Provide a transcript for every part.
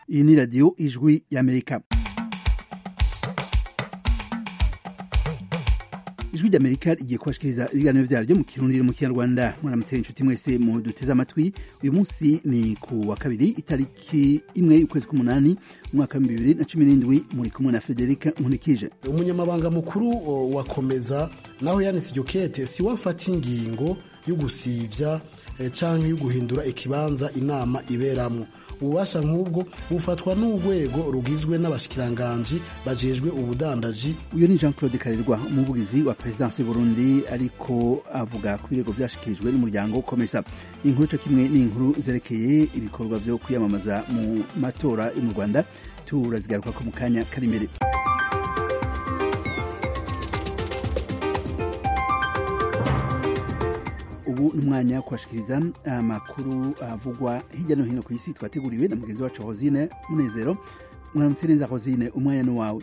iyi ni radiyo ijwi y'amerika ijwi ry'amerika rigiye kubashikiriza ibiganiro vyaryo mu kirundi no mu kinyarwanda mwaramutse inshuti mwese mu duteze amatwi uyu munsi ni ku wa kabiri itariki imwe y'ukwezi k'umunani umwaka wa bibiri na cumi n'indwi muri kumwe na frederica nkunikije umunyamabanga mukuru wa komeza naho yanditse iryo kete si wafata ingingo yo gusivya canke yo guhindura ikibanza inama iberamwo ububasha nk'ubwo bufatwa n'urwego rugizwe n'abashikiranganji bajejwe ubudandaji uyu ni jean claude karerwa umuvugizi wa perezidansi y'uburundi ariko avuga ku birego vyashikirijwe n'umuryango komesa inkuru co kimwe n'inkuru zerekeye ibikorwa vyo kwiyamamaza mu matora yo mu rwanda turazigarukako mu kanya kari imbere ubu ni umwanya wo kubashikiriza amakuru avugwa hirya no hino ku isi twateguriwe na mugenzi wacu hosine munezero mwaramutse neza hosine umwanya ni wawe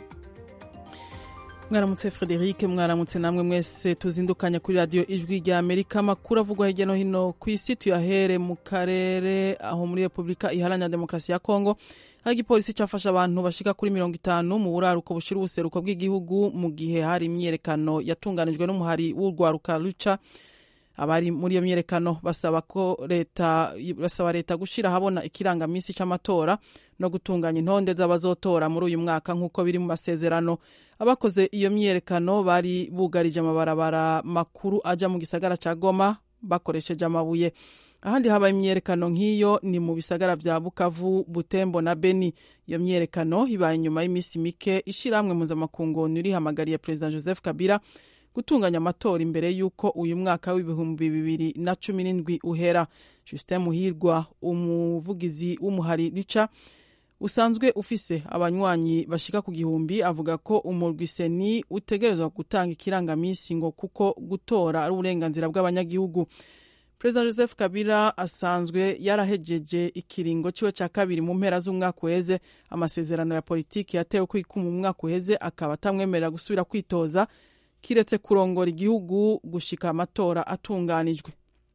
mwaramutse frederic mwaramutse namwe mwese tuzindukanya kuri radiyo ijwi rya amerika amakuru avugwa hirya no hino ku isi tuyahere mu karere aho muri repubulika iharanira demokarasi ya kongo aho igipolisi cyafashe abantu bashika kuri mirongo itanu mu buraruko bushira ubuseruko bw'igihugu mu gihe hari imyiyerekano yatunganijwe n'umuhari w'urwaruka ruca abari muri iyo myiyerekano basaba ko leta basaba leta gushira habona ikirangamisi c'amatora no gutunganya intonde z'abazotora muri uyu mwaka nk'uko biri mu masezerano abakoze iyo myiyerekano bari bugarije amabarabara makuru aja mu gisagara ca Goma bakoresheje amabuye ahandi habaye imyiyerekano nk'iyo ni mu bisagara vya Bukavu Butembo na Beni iyo myiyerekano ibaye nyuma y'iminsi mike ishirahamwe mpuzamakungu ririhamagariye perezida Joseph Kabila gutunganya amatora imbere y'uko uyu mwaka w'ibihumbi bibiri na cumi n'indwi uhera justin muhirwa umuvugizi w'umuhari rica usanzwe ufise abanywanyi bashika ku gihumbi avuga ko umurwi seni utegerezwa gutanga ikirangamisi ngo kuko gutora ari uburenganzira bw'abanyagihugu perezida joseph kabila asanzwe yarahejeje ikiringo ciwe ca kabiri mu mpera z'umwaka uheze amasezerano ya politiki yatewe kwikuma mu mwaka uheze akaba atamwemerera gusubira kwitoza kiretse kurongora igihugu gushika amatora atunganijwe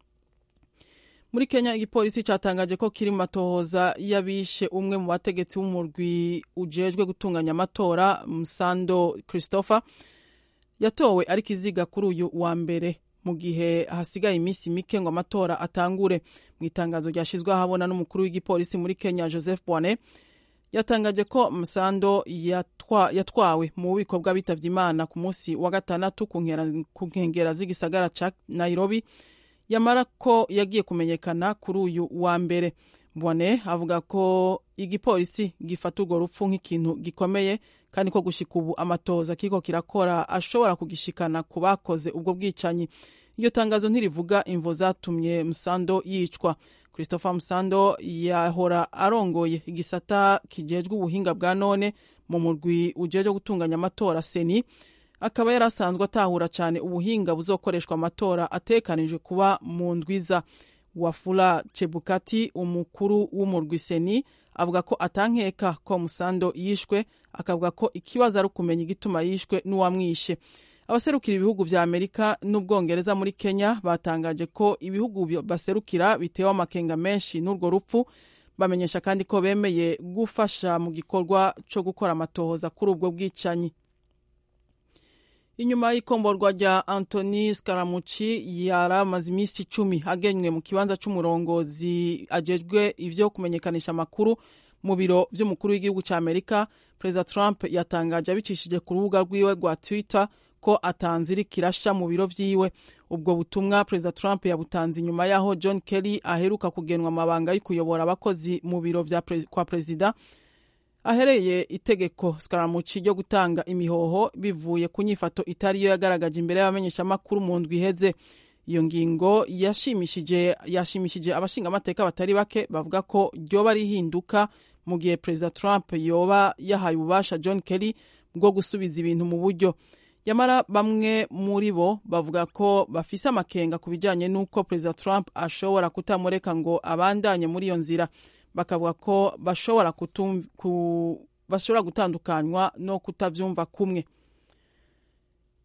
muri kenya igipolisi cyatangaje ko kiri mu matohoza y'abishe umwe mu bategetsi b'umurwi ujejwe gutunganya amatora musando christopher yatowe ari kiziga kuri uyu wa mbere mu gihe hasigaye iminsi mike ngo amatora atangure mu itangazo ryashyizwe ahabona n'umukuru w'igipolisi muri kenya joseph bwane yatangaje ko musando yatwa, yatwawe mu bubiko bw'abitavye imana ku munsi wa gatandatu ku nkengera z'igisagara ca nairobi yamara ko yagiye kumenyekana kuri uyu wa mbere mbone avuga ko igipolisi gifata urwo rupfu nk'ikintu gikomeye kandi ko gushika ubu amatoza kiriko kirakora ashobora kugishikana ku bakoze ubwo bwicanyi iryo tangazo ntirivuga imvo zatumye musando yicwa christopher musando yahora arongoye igisata kijejwe ubuhinga bwa none mu murwi ujejwe gutunganya amatora seni akaba yari asanzwe atahura cyane ubuhinga buzokoreshwa amatora atekanijwe kuba mu ndwiza wafula chebukati umukuru w'umurwi seni avuga ko atankeka ko musando yishwe akavuga ko ikibazo ari ukumenya igituma yishwe n'uwamwishe abaserukira ibihugu vya amerika n'ubwongereza muri kenya batangaje ko ibihugu baserukira bitewe amakenga menshi n'urwo rupfu bamenyesha kandi ko bemeye gufasha mu gikorwa co gukora amatohoza kuri ubwo bwicanyi inyuma y'ikomborwa rya antony scaramucci yari amaze iminsi icumi agenywe mu kibanza c'umurongozi ajejwe ivyo kumenyekanisha amakuru mu biro vy'umukuru w'igihugu ca amerika perezida trump yatangaje abicishije ku rubuga rwiwe rwa twitter ko atanzira kirasha mu biro vyiwe ubwo butumwa perezida trump yabutanze inyuma yaho john kelly aheruka kugenwa amabanga yo kuyobora abakozi mu biro vya pre, kwa perezida ahereye itegeko scaramuci ryo gutanga imihoho bivuye ku nyifato itariyo yagaragaje imbere y'abamenyeshamakuru mu ndwi iheze iyo ngingo yashimishije yashimishije abashingamateka batari bake bavuga ko ryoba rihinduka mu gihe perezida trump yoba yahaye ububasha john kelly bwo gusubiza ibintu mu buryo nyamara bamwe muri bo bavuga ko bafise amakenga ku bijyanye n'uko perezida trump ashobora kutamureka ngo abandanye muri iyo nzira bakavuga ko bashobora bashobora gutandukanywa no kutabyumva kumwe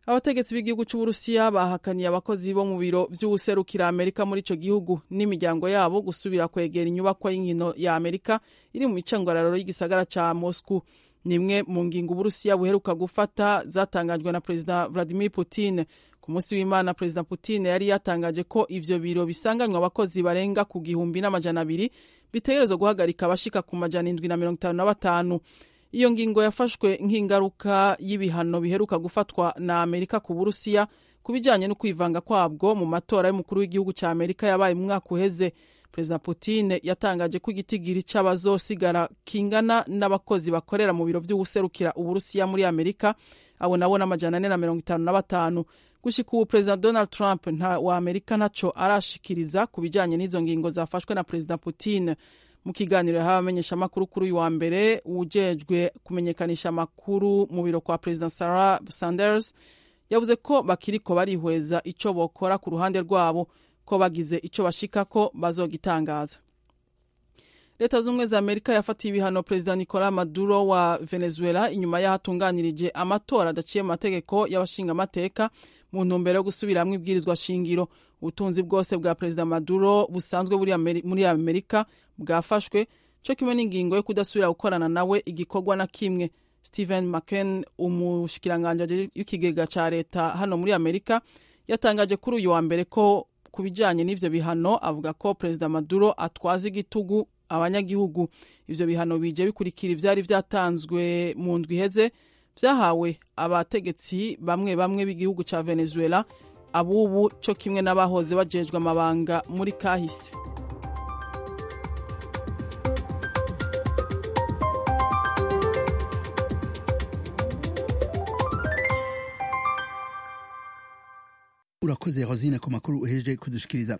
abategetsi b'igihugu c'uburusiya bahakaniye abakozi bo mu biro vy'uwuserukira amerika muri ico gihugu n'imiryango yabo gusubira kwegera inyubakwa y'inkino ya amerika iri mu micangwararo y'igisagara ca moscow nimwe mu ngingo uburusiya buheruka gufata zatangajwe na perezida vladimir putin ku munsi w'imana perezida putin yari yatangaje ko ivyo biro bisanganywe abakozi barenga ku gihumbi n'amajana abiri bitegerezwa guhagarika abashika ku majana indwi na mirongo itanu na batanu iyo ngingo yafashwe nk'ingaruka y'ibihano biheruka gufatwa na amerika ku burusiya ku bijanye no kwivanga kwabwo mu matora y'umukuru w'igihugu ca amerika yabaye mu mwaka uheze perezida putin yatangaje ko igitigiri c'abazosigara kingana n'abakozi bakorera mu biro vy'uwuserukira uburusiya muri amerika abo nabo n'amajana ane na mirongo itanu na batanu gushika ubu perezida donald trump nta wa amerika ntaco arashikiriza ku bijanye n'izo ngingo zafashwe na perezida putin mu kiganiro yahawe abamenyeshamakuru kuri uyu wa mbere ujejwe kumenyekanisha amakuru mu biro kwa perezida sarah sanders yavuze ko bakiriko barihweza ico bokora ku ruhande rwabo ko bagize ico bashikako bazogitangaza leta z'ubumwe za amerika yafatiye ibihano perezida nicolas maduro wa venezuela inyuma y'aho atunganirije amatora adaciye mu mategeko y'abashingamateka mu ntumbero yo gusubiramwo ibwirizwa shingiro ubutunzi bwose bwa perezida maduro busanzwe muri amerika bwafashwe co kimwe n'ingingo yo kudasubira gukorana nawe igikorwa na kimwe stephen mccain umushikiranganje w'ikigega ca leta hano muri amerika yatangaje kuri uyu wa mbere ko ku bijanye n'ivyo bihano avuga ko perezida maduro atwaza igitugu abanyagihugu ivyo bihano bije bikurikira ivyari vyatanzwe mu ndwi iheze vyahawe abategetsi bamwe bamwe b'igihugu ca venezuela abubu co kimwe n'abahoze bajejwe amabanga muri kahise urakoze rosine ku makuru uhejeje kudushikiriza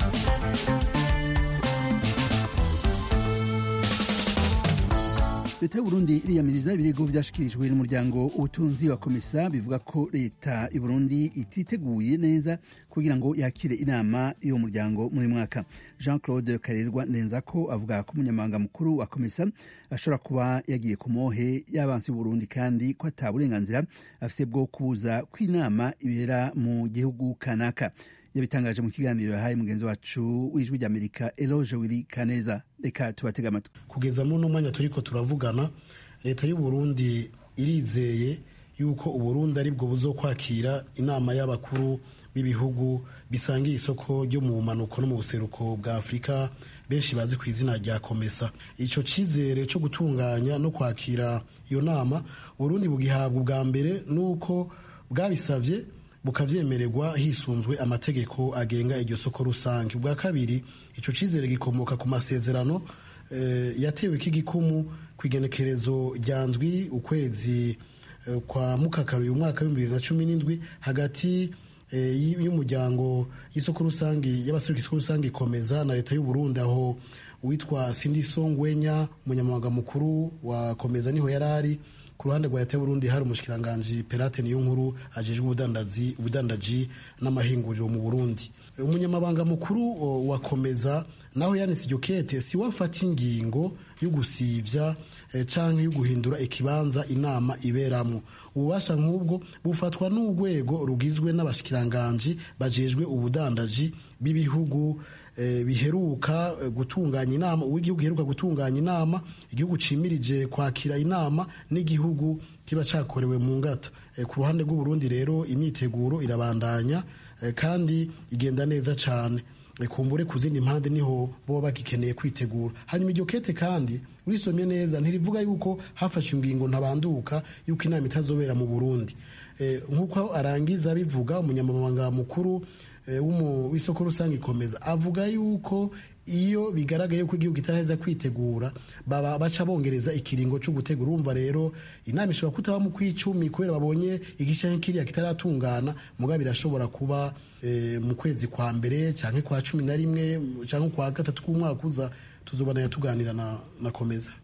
leta y'uburundi iriyamiriza ibirego vyashikirijwe n'umuryango ubutunzi wa komisa bivuga ko leta y'uburundi ititeguye neza kugira ngo yakire inama y'uwo muryango muri mwaka jean claude karerwa ndenzako avuga ko umunyamabanga mukuru wa komisa ashobora kuba yagiye ku mohe y'abansi b'uburundi kandi ko ata burenganzira afise bwo kubuza kw'inama ibera mu gihugu kanaka yabitangaje mu kiganiro yahaye mugenzi wacu w'ijwi ry'amerika eloge wiri kaneza reka tubatega amatwi kugeza muri uno mwanya turiko turavugana leta y'uburundi irizeye yuko uburundi aribwo buzokwakira inama y'abakuru b'ibihugu bisangiye isoko ryo mu bumanuko no mu buseruko bwa afurika benshi bazi ku izina rya komesa ico cizere co gutunganya no kwakira iyo nama uburundi bugihabwa ubwa mbere nuko bwabisavye bukavyemererwa hisunzwe amategeko agenga iryo soko rusange ubwa kabiri ico cizere gikomoka ku masezerano e, yatewe k'igikumu kw'igenekerezo rya ndwi ukwezi e, kwa mukakaru uyu mwaka w'ibihumbi bibiri na cumi n'indwi hagati e, y'umuryango y'isoko rusange y'abaseruka isoko rusange ikomeza na leta y'uburundi aho uwitwa sindiso ngwenya umunyamabanga mukuru wa komeza niho yari ari ku ruhande rwa leta y'uburundi hari umushikiranganji perate niyo nkuru ajejwe ubudandaji ubudandaji n'amahinguriro mu burundi umunyamabanga mukuru wa komeza naho yanditse iryo kete si wafata ingingo yo gusivya eh, canke yo guhindura ikibanza inama iberamwo ububasha nk'ubwo bufatwa n'urwego rugizwe n'abashikiranganji bajejwe ubudandaji b'ibihugu eh, biheruka eh, gutunganya inama uw'igihugu giheruka gutunganya inama igihugu cimirije kwakira inama n'igihugu kiba cakorewe mu ngata eh, ku ruhande rw'uburundi rero imyiteguro irabandanya eh, kandi igenda neza cane kumbure ku zindi mpande niho boba bagikeneye kwitegura hanyuma iryo kete kandi urisomye neza ntirivuga yuko hafashe ingingo ntabanduka yuko inama itazobera mu burundi nk'uko arangiza bivuga umunyamabanga mukuru w'isoko rusange ikomeza avuga yuko iyo bigaragaye ko igihugu kitaraheza kwitegura baba baca bongereza ikiringo cyo gutegura urumva rero inama ishobora kutaba mu kw'icumi kubera babonye igice kiriya kitaratungana muga birashobora kuba e, mu kwezi kwa mbere cyangwa kwa cumi na rimwe cyangwa kwa gatatu k'umwaka uza tuzobana tuganira na, na komeza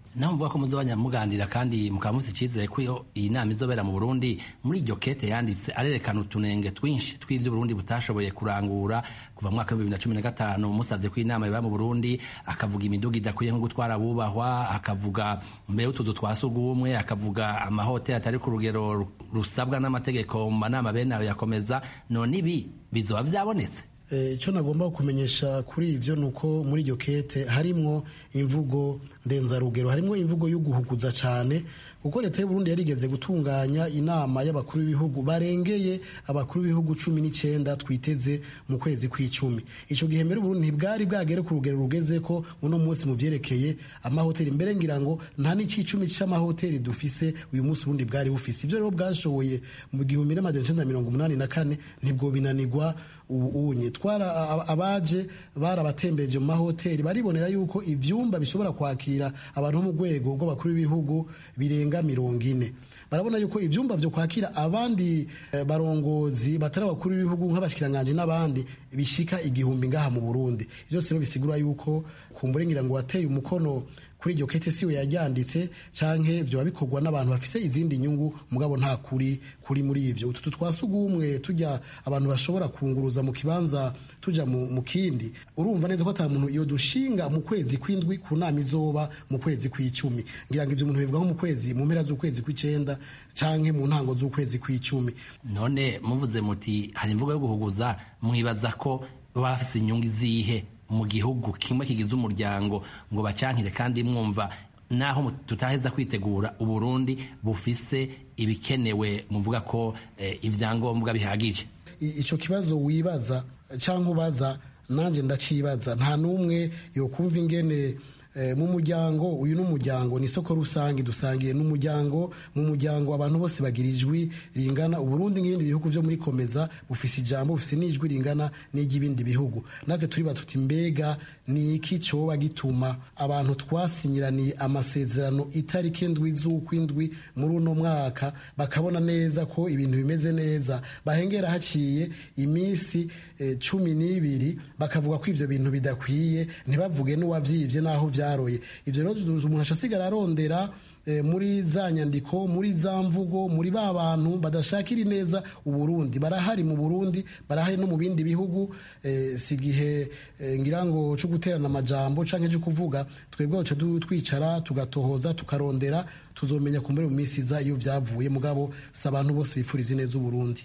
naho muvuga ko muzobanya muganira kandi mukaba musi icizere ko iyo iyi nama izobera mu burundi muri iryo kete yanditse arerekana utunenge twinshi tw'ivyo burundi butashoboye kurangura kuva mu mwaka w'ibihumbi bibiri na cumi na gatanu musavye ko inama iba mu burundi akavuga imiduga idakwiye nko gutwara abubahwa akavuga mbere y'utuzu twa sugumwe akavuga amahoteli atari ku rugero rusabwa n'amategeko mu manama bene ayo yakomeza none ibi bizoba vyabonetse icyo nagomba kumenyesha kuri ibyo ni uko muri iryo kete harimwo imvugo ndenzarugero harimwo imvugo yo guhuguza cyane kuko leta y'uburundi yarigeze gutunganya inama y'abakuru b'ibihugu barengeye abakuru b'ibihugu cumi n'icyenda twiteze mu kwezi kw'icumi icyo gihe mbere uburundi ntibwari bwagere ku rugero rugeze ko uno munsi mu byerekeye amahoteli mbere ngira ngo nta n'ikicumi cy'amahoteli dufise uyu munsi ubundi bwari bufise ibyo rero bwashoboye mu gihumbi n'amajana icyenda mirongo umunani na kane ntibwo binanirwa ubu unye twara abaje barabatembeje mu mahoteli baribonera yuko ivyumba bishobora kwakira abantu mu rwego rw'abakuru b'ibihugu birenga mirongo ine barabona yuko ivyumba vyo kwakira abandi eh, barongozi batari abakuru b'ibihugu nk'abashikiranganje n'abandi bishika igihumbi ngaha mu Burundi ivyo rero bisigura yuko kumbure ngira ngo wateye umukono kuri iryo kete siwe yaryanditse canke vyoba bikorwa n'abantu bafise izindi nyungu mugabo nta kuri kuri muri ivyo utu twasugumwe tujya abantu bashobora kunguruza mu kibanza tuja mu, mu kindi urumva neza ko ata muntu iyo dushinga mu kwezi kw'indwi ku nama izoba mu kwezi kw'icumi ngira ngo ivyo umuntu bivuga nko mu kwezi mu mpera z'ukwezi kw'icenda canke mu ntango z'ukwezi kw'icumi none muvuze muti hari imvugo yo guhuguza mwibaza ko baba bafise inyungu izihe mu gihugu kimwe kigize umuryango ngo bacankire kandi mwumva naho tutaheza kwitegura uburundi bufise ibikenewe muvuga ko eh, ivyangombwa bihagije ico kibazo wibaza canke ubaza nanje ndacibaza nta n'umwe yokumva ingene mu muryango uyu ni umuryango ni isoko rusange dusangiye n'umuryango mu muryango abantu bose bagira ijwi ringana uburundi nk'ibindi bihugu vyo muri komeza bufise ijambo bufise n'ijwi ringana n'iry'ibindi bihugu natwe turiba tuti mbega ni iki coba gituma abantu twasinyiraniye amasezerano itariki indwi z'ukwindwi muri uno mwaka bakabona neza ko ibintu bimeze neza bahengera haciye iminsi eh, cumi n'ibiri bakavuga ko ivyo bintu bidakwiye ntibavuge n'uwavyivye n'aho vyaroye ivyo rero umuntu acasigara arondera muri za nyandiko muri za mvugo muri ba bantu badashakira neza uburundi barahari mu burundi barahari no mu bindi bihugu si igihe ngira ngo cyo guterana amajambo cyangwa cyo kuvuga twebwe duca twicara tugatohoza tukarondera tuzomenya ku muri mu minsi iza iyo byavuye mugabo si abantu bose bifuriza neza uburundi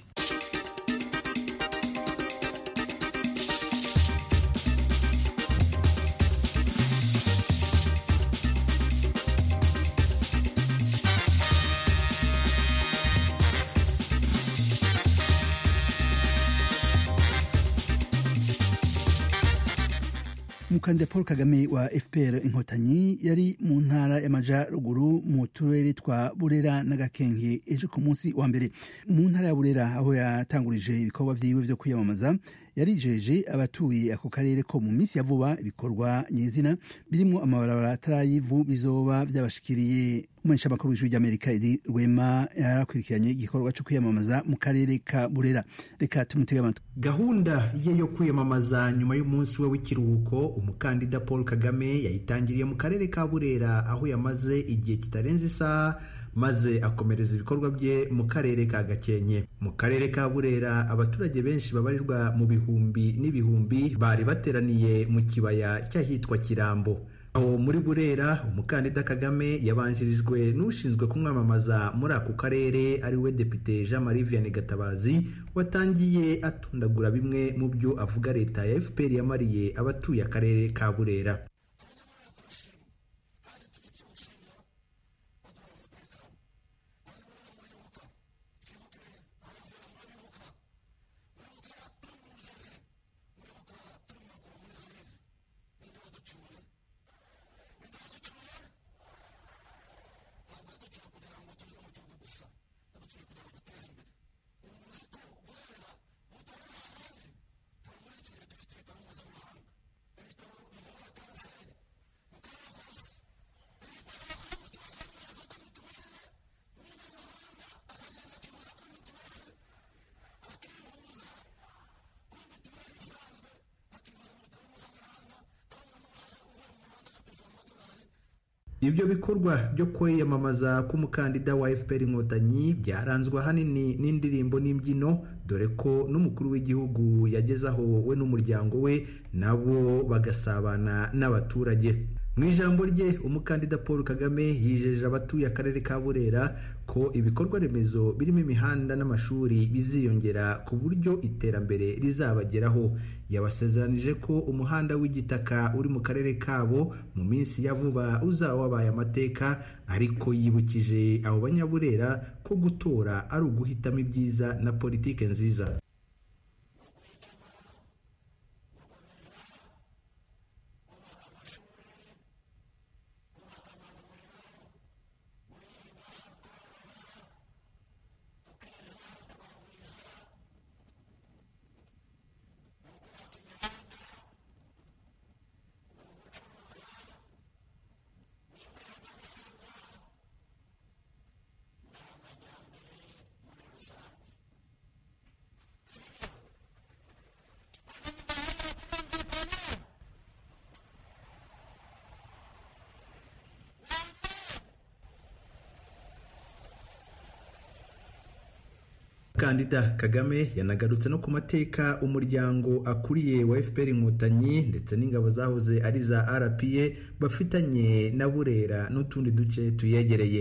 umukandida paul kagame wa fpr inkotanyi yari mu ntara y'amajyaruguru mu turere twa burera na gakenke ejo ku munsi wa mbere mu ntara ya burera aho yatangurije ibikorwa vyiwe vyo kwiyamamaza yarijeje abatuye ako karere ko mu minsi ya vuba ibikorwa nyezina birimwo amabarabara atarayivu bizoba vyabashikiriye umumenyesha makuru w'ijwi ry'amerika iri rwema yarakurikiranye igikorwa co kwiyamamaza mu karere ka burera reka tumutege amatwi gahunda ye yo kwiyamamaza nyuma y'umunsi we w'ikiruhuko umukandida paul kagame yayitangiriye mu karere ka burera aho yamaze igihe kitarenze isaha maze akomereza ibikorwa bye mu karere ka gakenke mu karere ka burera abaturage benshi babarirwa mu bihumbi n'ibihumbi bari bateraniye mu kibaya cy'ahitwa kirambo aho muri burera umukandida kagame yabanjirijwe n'ushinzwe kumwamamaza muri ako karere ari we depite jean marie vianney gatabazi watangiye atondagura bimwe mu byo avuga leta ya fpr yamariye abatuye akarere ka burera ibyo bikorwa byo kwiyamamaza k'umukandida wa fpr inkotanyi byaranzwe ahanini n'indirimbo n'imbyino dore ko n'umukuru w'igihugu yagezaho we n'umuryango we nabo bagasabana n'abaturage mu ijambo rye umukandida paul kagame yijeje abatuye akarere ka burera ko ibikorwa remezo birimo imihanda n'amashuri biziyongera ku buryo iterambere rizabageraho yabasezeranije ko umuhanda w'igitaka uri mu karere kabo mu minsi ya vuba uzaba wabaye amateka ariko yibukije abo banyaburera ko gutora ari uguhitamo ibyiza na politike nziza kandida kagame yanagarutse no ku mateka umuryango akuriye wa fpr inkotanyi ndetse n'ingabo zahoze ari za rpa bafitanye na burera n'utundi duce tuyegereye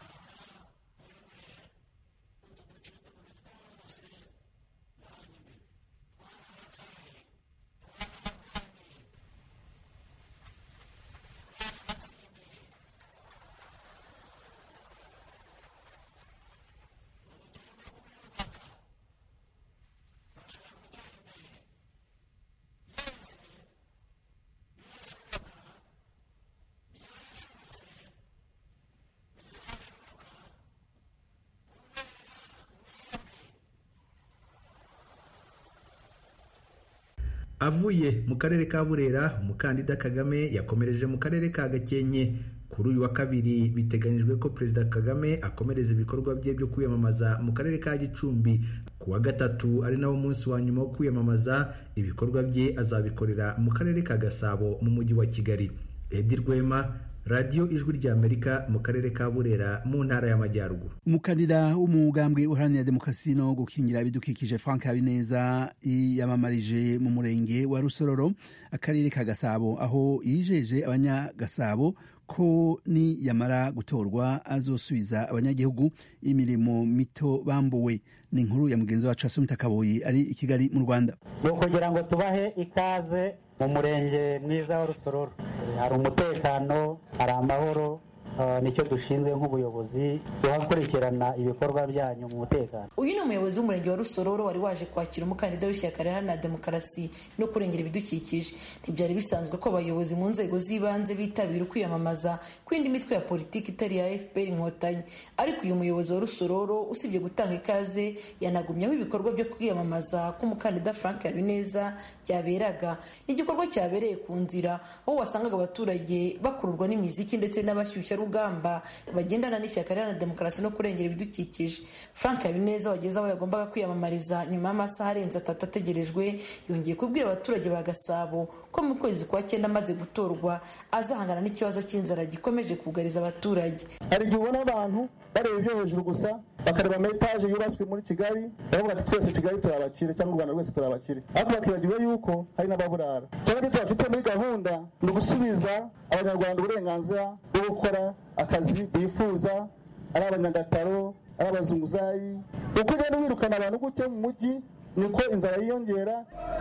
avuye mu karere ka burera umukandida kagame yakomereje mu karere ka gakenke kuri uyu wa kabiri biteganyijwe ko perezida kagame akomereza ibikorwa bye byo kwiyamamaza mu karere ka gicumbi ku wa gatatu ari nawo munsi wa nyuma wo kwiyamamaza ibikorwa bye azabikorera mu karere ka gasabo mu mujyi wa kigali edi rwema radiyo ijwi ry'amerika mu karere ka burera mu ntara y'amajyaruguru umukandida w'umugambwe uharanira demokarasi no gukingira ibidukikije frank habineza yiyamamarije mu murenge wa rusororo akarere ka gasabo aho yijeje abanyagasabo ko niyamara gutorwa azosubiza abanyagihugu imirimo mito bambuwe ni inkuru ya mugenzi wacu asumita kaboyi ari i kigali mu rwanda ni ukugira ngo tubahe ikaze mu murenge mwiza wa rusororo hari umutekano hari amahoro nicyo dushinzwe nk'ubuyobozi tuhakurikirana ibikorwa byanyu mu mutekano uyu ni umuyobozi w'umurenge wa rusororo wari waje kwakira umukandida w'ishyaka riharanira demokarasi no kurengera ibidukikije ntibyari bisanzwe ko abayobozi mu nzego z'ibanze bitabira ukwiyamamaza kw'indi mitwe ya politiki itari iya fpr inkotanyi ariko uyu muyobozi wa rusororo usibye gutanga ikaze yanagumyeho ibikorwa byo kwiyamamaza k'umukandida frank habineza byaberaga ni igikorwa cyabereye ku nzira aho wasangaga abaturage bakururwa n'imiziki ndetse n'abashyushya rugamba bagendana n'ishyaka riharanira demokarasi no kurengera ibidukikije frank habineza wageze aho yagombaga kwiyamamariza nyuma y'amasaha arenze atatu ategerejwe yongeye kubwira abaturage ba gasabo ko mu kwezi kwa cyenda amaze gutorwa azahangana n'ikibazo cy'inzara gikomeje kugariza abaturage hari igihe ubona abantu bareba ibyo hejuru gusa bakareba ama etaje yubatswe muri kigali baravuga ati twese kigali turi abakire cyangwa u rwanda rwose turi abakire ariko bakibagiwe yuko hari n'ababurara cyangwa ibyo tubafite muri gahunda ni ugusubiza abanyarwanda uburenganzira bwo gukora akazi bifuza ari abanyagataro ari abazunguzayi uko ugenda wirukana abantu gutyo mu mujyi niko inzara yiyongera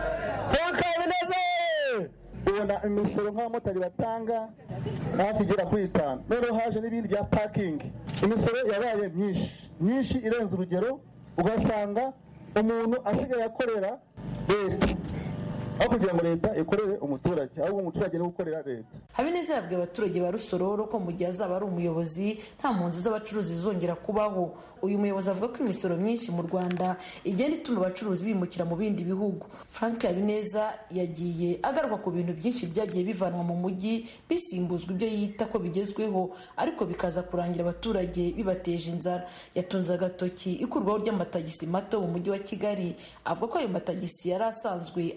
ubona imisoro nk'abamotari batanga hafi igera kuri itanu noneho haje n'ibindi bya pakingi imisoro yabaye myinshi myinshi irenze urugero ugasanga umuntu asigaye akorera leta aho kugira ngo leta ikorere umuturage ahubwo umuturage niwe ukorera leta habineza yabwiye abaturage ba rusororo ko mu gihe azaba ari umuyobozi nta mpunzi z'abacuruzi zizongera kubaho uyu muyobozi avuga ko imisoro myinshi mu rwanda igenda ituma abacuruzi bimukira mu bindi bihugu frank habineza yagiye agaruka ku bintu byinshi byagiye bivanwa mu mujyi bisimbuzwa ibyo yita ko bigezweho ariko bikaza kurangira abaturage bibateje inzara yatunze agatoki ikurwaho ry'amatagisi mato mu mujyi wa kigali avuga ko ayo matagisi yari asanzwe atunze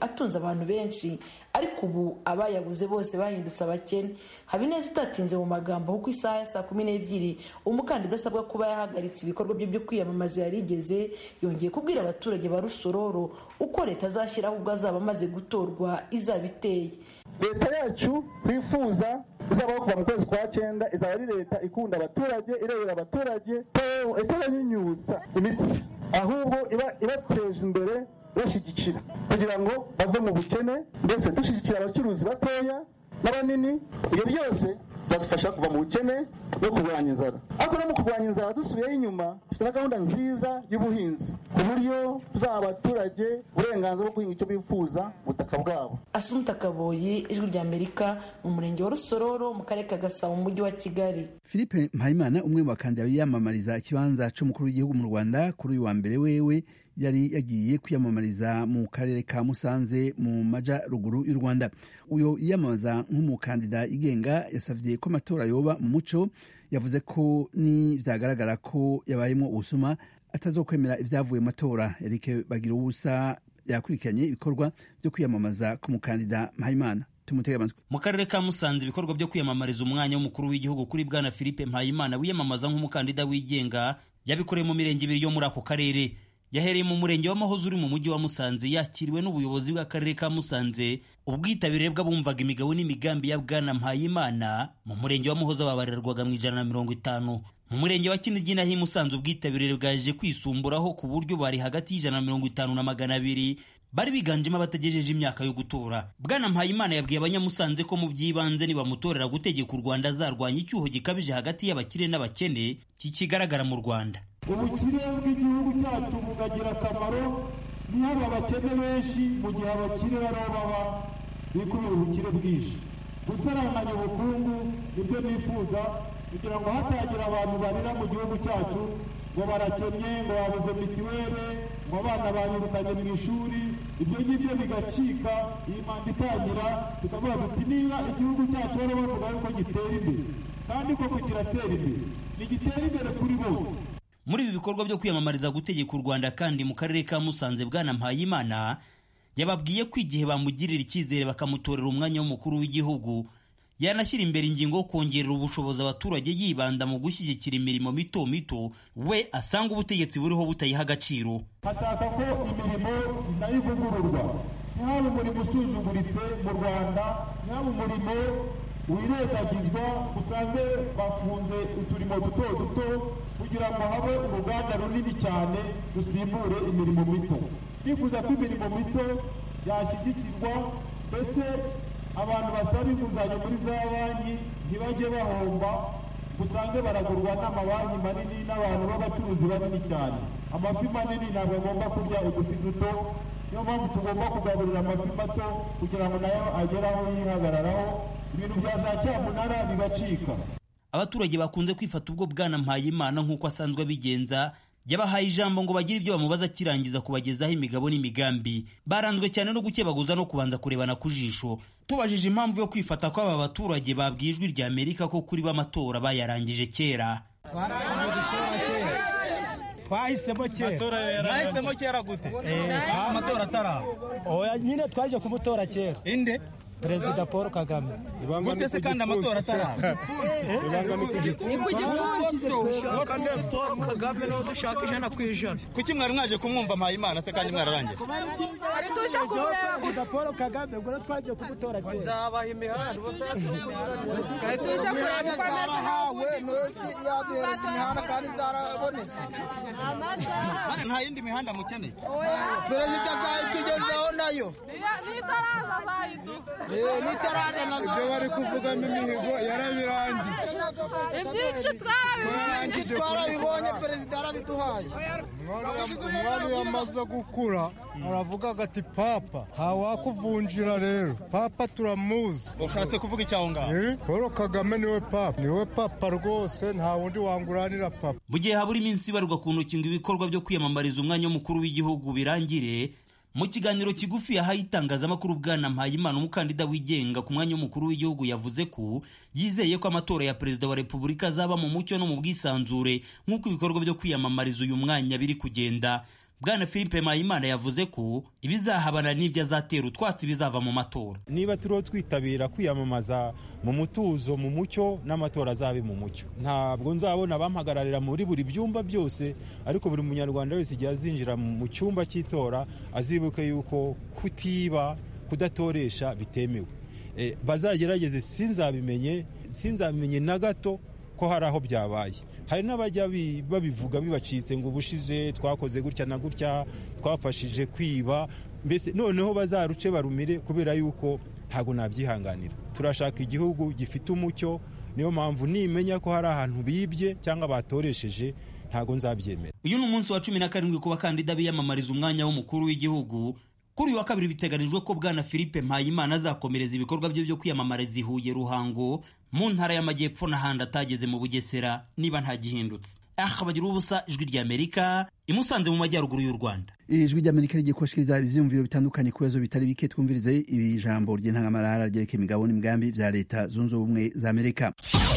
abantu benshi ariko ubu abayabuze bose bahindutse abakene habineza utatinze mu magambo kuko isaha ya saa kumi n'ebyiri umukandida asabwa kuba yahagaritse ibikorwa bye byo kwiyamamaza yarigeze yongeye kubwira abaturage ba rusororo uko leta azashyiraho ubwo azaba amaze gutorwa izaba iteye leta yacu twifuza izabaho kuva mu kwezi kwa cyenda izaba ari leta ikunda abaturage irebera abaturage itabanyunyutsa imitsi ahubwo ibateje imbere bashyigikira kugira ngo bave mu bukene ndetse dushyigikira abacuruzi batoya n'abanini ibyo byose byadufasha kuva mu bukene no kurwanya inzara ariko no mu kurwanya inzara dusubiyeho inyuma dufite na gahunda nziza y'ubuhinzi ku buryo tuzaha abaturage uburenganzira bwo guhinga icyo bifuza mu butaka bwabo asumta kaboyi ijwi rya amerika mu murenge wa rusororo mu karere ka gasabo mu mujyi wa kigali philippe mpayimana umwe mu bakandida biyamamariza ikibanza cy'umukuru w'igihugu mu rwanda kuri uyu wa mbere wewe yari yagiye kwiyamamariza mu karere ka musanze mu majyaruguru y'u rwanda uyu yiyamamaza nk'umukandida igenga yasabye ko amatora yoba mu muco yavuze ko ni byagaragara ko yabayemo ubusuma atazokwemera ibyavuye mu matora eric bagira ubusa yakurikiranye ibikorwa byo kwiyamamaza ku mukandida mpayimana tumutege amatwi mu karere ka musanze ibikorwa byo kwiyamamariza umwanya w'umukuru w'igihugu kuri bwana philippe mpayimana wiyamamaza nk'umukandida wigenga yabikoreye mu mirenge ibiri yo muri ako karere yahereye mu murenge w'amahozo uri mu mujyi wa musanze yakiriwe n'ubuyobozi bw'akarere ka musanze ubwitabire bw'abumvaga imigabo n'imigambi ya bwana mpayimana mu murenge wa muhozo babarirwaga mu ijana na mirongo itanu mu murenge wa kinigi naho i musanze ubwitabire bwaje kwisumburaho ku buryo bari hagati y'ijana na mirongo itanu na magana abiri bari biganjemo abatagejeje imyaka yo gutora bwana mpayimana yabwiye abanyamusanze ko mu by'ibanze nibamutorera gutegeka u rwanda azarwanya icyuho gikabije hagati y'abakire n'abakene kikigaragara mu rwanda ubukire bw'igihugu cyacu bukagira akamaro niba abakene benshi mu gihe abakire bariho baba bikubira ubukire bwinshi gusaranganya ubukungu nibyo nifuza kugira ngo hatagira abantu barira mu gihugu cyacu ngo barakennye ngo babuze mitiweli ngo abana banyirukanye mu ishuri ibyo ngibyo bigacika iyi manda itangira tukavuga tuti niba igihugu cyacu bari bavuga yuko gitera imbere kandi koko kiratera imbere ntigitera imbere kuri bose muri ibi bikorwa byo kwiyamamariza gutegeka u rwanda kandi mu karere ka musanze bwana mpayimana yababwiye ko igihe bamugirira icyizere bakamutorera umwanya w'umukuru w'igihugu yanashyira imbere ingingo yo kongerera ubushobozi abaturage yibanda mu gushyigikira imirimo mito mito we asanga ubutegetsi buriho butayiha agaciro ashaka ko imirimo nayo ivugururwa ntihabe umurimo usuzuguritse mu rwanda ntihabe umurimo wirengagizwa usange bafunze uturimo duto duto kugira ngo habe uruganda runini cyane rusimbure imirimo mito twifuza ko imirimo mito yashyigikirwa ndetse abantu basaba inguzanyo muri za banki ntibajye bahomba usange baragurwa n'amabanki manini n'abantu b'abacuruzi banini cyane amafi manini ntabwo agomba kurya udufi duto niyo mpamvu tugomba kugaburira amafi mato kugira ngo nayo agere aho yihagararaho ibintu bya za cyamunara bigacika abaturage bakunze kwifata ubwo bwana mpayimana nk'uko asanzwe abigenza yabahaye ijambo ngo bagire ibyo bamubaza akirangiza kubagezaho imigabo n'imigambi baranzwe cyane no gukebaguza no kubanza kurebana ku jisho tubajije impamvu yo kwifata kw'aba baturage babwiye ijwi rya amerika ko kuri b'amatora bayarangije kera twahisemo kera mwahisemo kera gute amatora ataraho oya nyine twaje kumutora kera inde perezida paul kagame gute se kandi amatora ataraho ni ku gipfunsi dushaka nde paul kagame niho dushaka ijana ku ijana kuki mwari mwaje kumwumva mpayimana se kandi mwararangije ari tuje kumureba gusa paul kagame ubwo twagiye kumutora kera nzabaha imihanda ari tuje kureba uko zarahawe nose yaduhereza imihanda kandi zarabonetse nta yindi mihanda mukeneye perezida azayitugezaho nayo nitaraza azayiduha nitaraza nazo ibyo bari kuvugamo imihigo yarabirangije ibyinshi twarabibonye twarabibonye perezida yarabiduhaye umwami yamaze gukura aravuga agati papa ntawakuvunjira rero papa turamuzi ushatse kuvuga icyaho ngaho paul kagame niwe papa niwe papa rwose nta wundi wanguranira papa mu gihe habura iminsi ibarwa ku ntoki ngo ibikorwa byo kwiyamamariza umwanya w'umukuru w'igihugu birangire mu kiganiro kigufi yahaye itangazamakuru bwana mpayimana umukandida wigenga ku mwanya w'umukuru w'igihugu yavuze ko yizeye ko amatora ya perezida wa repubulika azaba mu mucyo no mu bwisanzure nk'uko ibikorwa byo kwiyamamariza uyu mwanya biri kugenda bwana philippe mpayimana yavuze ko ibizahabana n'ibyo azatera utwatsi bizava mu matora niba turiho twitabira kwiyamamaza mu mutuzo mu mucyo n'amatora azabe mu mucyo ntabwo nzabona abampagararira muri buri byumba byose ariko buri munyarwanda wese igihe azinjira mu cyumba cy'itora azibuke yuko kutiba kudatoresha bitemewe bazagerageze sinzabimenye sinzabimenye na gato ko hari aho byabaye hari n'abajya babivuga bibacitse ngo ubushize twakoze gutya na gutya twafashije kwiba mbese noneho bazaruce barumire kubera yuko ntabwo nabyihanganira turashaka igihugu gifite umucyo niyo mpamvu nimenya ko hari ahantu bibye cyangwa batoresheje ntabwo nzabyemera uyu ni umunsi wa cumi na karindwi ku bakandida biyamamariza umwanya w'umukuru w'igihugu kuri uyu wa kabiri biteganijwe ko bwana philippe mpayimana azakomereza ibikorwa bye byo kwiyamamariza i huye ruhango mu ntara y'amajyepfo n'ahandi atageze mu bugesera niba ntagihindutse aha bagira ubusa ijwi ry'amerika imusanze mu majyaruguru y'u rwanda ijwi ry'amerika rigiye kubashikiriza ivyiyumviro bitandukanye ku bibazo bitari bike twumvirize iri jambo ry'intangamarara ryerekeye imigabo n'imigambi vya leta zunze ubumwe za amerika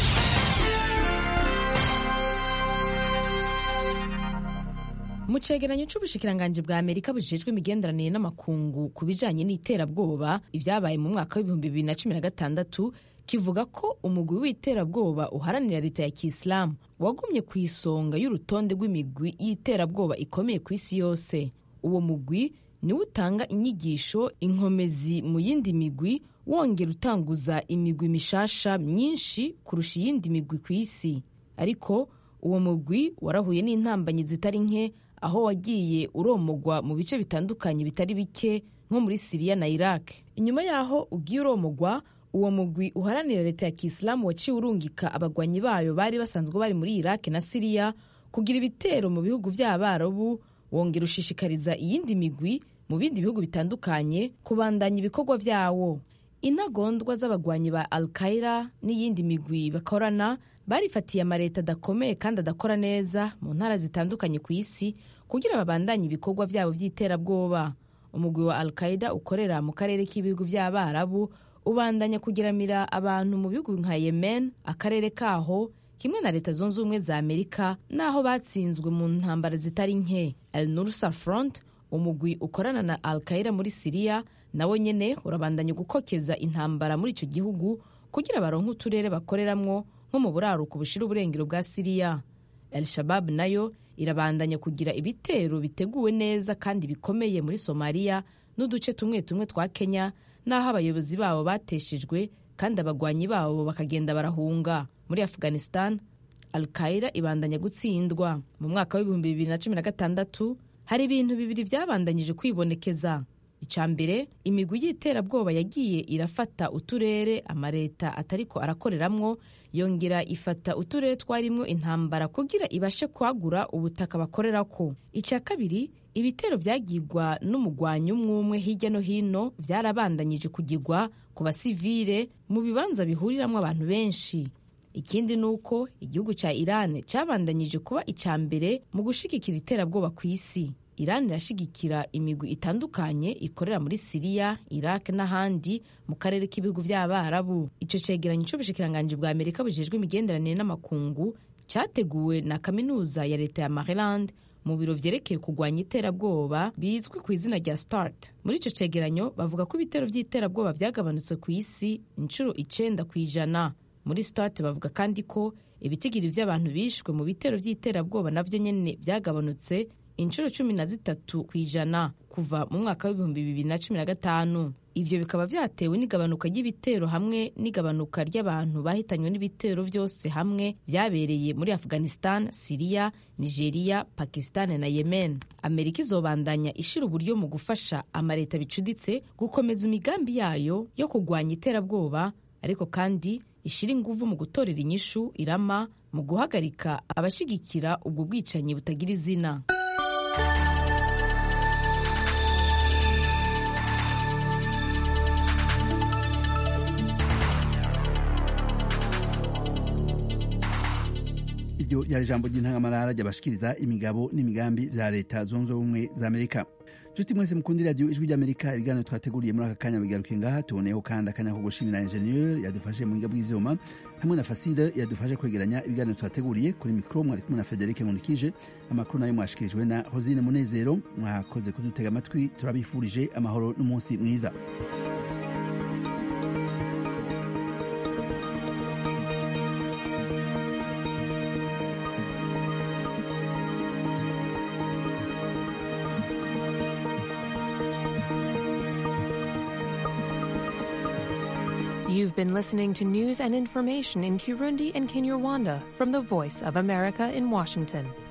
mu cegeranyo c'ubushikiranganji bwa amerika bujejwe imigenderanire n'amakungu ku bijanye n'iterabwoba ivyabaye mu mwaka w'ibihumbi bibiri na cumi na gatandatu kivuga ko umugwi w'iterabwoba uharanira leta ya kisilamu wagumye ku isonga y'urutonde rw'imigwi y'iterabwoba ikomeye ku isi yose uwo mugwi niwo utanga inyigisho inkomezi mu yindi migwi wongera utanguza imigwi mishasha myinshi kurusha iyindi migwi ku isi ariko uwo mugwi warahuye n'intambanyi zitari nke aho wagiye uromogwa mu bice bitandukanye bitari bike nko muri siriya na iraq inyuma y'aho ugiye uromogwa uwo mugwi uharanira leta ya kisilamu waciye urungika abagwanyi bayo bari basanzwe bari muri iraq na siriya kugira ibitero mu bihugu by'abarabu wongera ushishikariza iyindi migwi mu bindi bihugu bitandukanye kubandanya ibikorwa byawo intagondwa z'abagwanyi ba al qaida n'iyindi migwi bakorana barifatiye amaleta adakomeye kandi adakora neza mu ntara zitandukanye ku isi kugira babandanye ibikorwa byabo by'iterabwoba umugwi wa al qaida ukorera mu karere k'ibihugu by'abarabu ubandanya kugiramira abantu mu bihugu nka yemen akarere kaho kimwe na leta zunze ubumwe za amerika n'aho batsinzwe mu ntambara zitari nke el nursa front umugwi ukorana na al qaida muri siriya nawe nyene urabandanya gukokeza intambara muri ico gihugu kugira baronke uturere bakoreramwo nko mu buraruko bushira uburengero bwa siriya el shabab nayo irabandanya kugira ibitero biteguwe neza kandi bikomeye muri somaliya n'uduce tumwe tumwe twa kenya n'aho abayobozi babo bateshejwe kandi abagwanyi babo bakagenda barahunga muri afghanistan al qaida ibandanya gutsindwa mu mwaka w'ibihumbi bibiri na cumi na gatandatu hari ibintu bibiri byabandanyije kwibonekeza icya mbere imigwi y'iterabwoba yagiye irafata uturere amaleta atariko arakoreramwo yongera ifata uturere twarimwo intambara kugira ibashe kwagura ubutaka bakorerako icya kabiri ibitero byagirwa n'umugwanyi umwe umwe hirya no hino byarabandanyije kugirwa ku basivile mu bibanza bihuriramwo abantu benshi ikindi ni uko igihugu cya iran cyabandanyije kuba icya mbere mu gushigikira iterabwoba ku isi iran irashigikira imigwi itandukanye ikorera muri siriya iraq n'ahandi mu karere k'ibihugu by'abarabu icyo cegeranyo cy'ubushikiranganji bwa amerika bujejwe imigenderanire n'amakungu cyateguwe na kaminuza ya leta ya maryland mu biro vyerekeye kurwanya iterabwoba bizwi ku izina rya start muri icyo cegeranyo bavuga ko ibitero by'iterabwoba byagabanutse ku isi inshuro icenda ku ijana muri start bavuga kandi ko ibitigiri by'abantu bishwe mu bitero by'iterabwoba navyo nyene byagabanutse inshuro cumi na zitatu ku ijana kuva mu mwaka w'ibihumbi bibiri na cumi na gatanu ivyo bikaba vyatewe n'igabanuka ry'ibitero hamwe n'igabanuka ry'abantu bahitanywe n'ibitero vyose hamwe vyabereye muri afghanistan siriya nigeria pakistan na yemen amerika izobandanya ishira uburyo mu gufasha amaleta bicuditse gukomeza imigambi yayo yo kurwanya iterabwoba ariko kandi ishira inguvu mu gutorera inyishu irama mu guhagarika abashigikira ubwo bwicanyi butagira izina iryo ryari ijambo ry'intangamarara ryabashikiriza imigabo n'imigambi vya leta zunze ubumwe za amerika nshuti mwese mukunda iradiyo ijwi ry'amerika ibiganiro twateguriye muri aka kanya bigaruke ngaha tuboneyeho kandi akanya ko gushimira enjeniyeri yadufashe mu buhinga bw'ivyuma hamwe na fasile yadufashe kwegeranya ibiganiro twateguriye kuri mikoro mwari kumwe na federike nkunikije amakuru nayo mwashikirijwe na hosine munezero mwakoze kudutega amatwi turabifurije amahoro n'umunsi mwiza You've been listening to news and information in Kirundi and Kinyarwanda from the Voice of America in Washington.